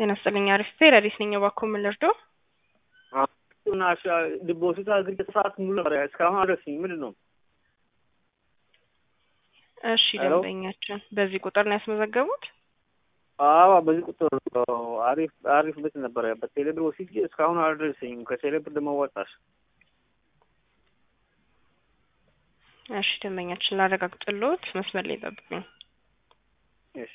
ጤና ይስጥልኝ አሪፍ ፔረዲስ ነኝ። እባክዎ ምን ልርዳው? እና ዲፖዚት አድርጌ ሰዓት ሙሉ ነበር እስካሁን አልደረሰኝም። ምንድን ነው? እሺ ደንበኛችን በዚህ ቁጥር ነው ያስመዘገቡት? አዎ በዚህ ቁጥር አሪፍ አሪፍ ቤት ነበረ። በቴሌብር ወስጄ እስካሁን አልደረሰኝም። ከቴሌብር ደግሞ ወጣሽ። እሺ ደንበኛችን ላረጋግጥልዎት፣ መስመር ላይ ጠብቁኝ። እሺ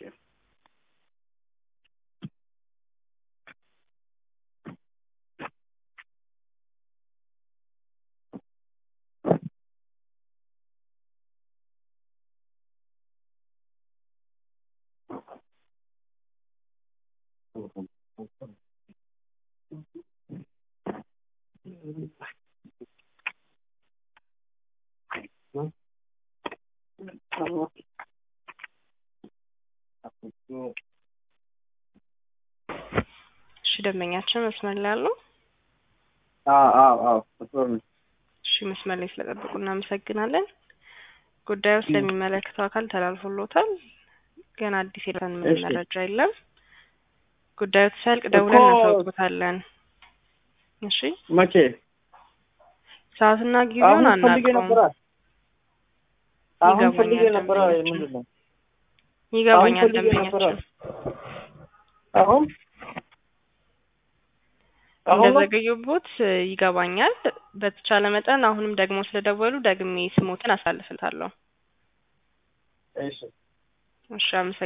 እሺ ደንበኛችን መስመር ላይ አሉ? አዎ አዎ አዎ መስመር ነው። እሺ መስመር ላይ ስለጠበቁ እናመሰግናለን። ጉዳዩ ስለሚመለከተው አካል ተላልፎሎታል። ገና አዲስ የደረሰን ምንም እሺ። መረጃ የለም። ጉዳዩ ሲያልቅ ደውለን እኮ- እናሳውቆታለን። እሺ መቼ? ሰዓትና ጊዜውን አሁን ፈልጌ ነበረ። አናውቀውም። አሁን ይገባኛል ፈልጌ ነበረ። ደንበኛችን። ምንድን ነው? ይገባኛል አሁን ፈልጌ ነበረ። ደንበኛችን አሁን አሁን ነው? እንደዘገዩቦት ይገባኛል። በተቻለ መጠን አሁንም ደግሞ ስለደወሉ ደግሜ ስሞትን አሳልፍልታለሁ። እሺ እሺ አመሰግናለሁ።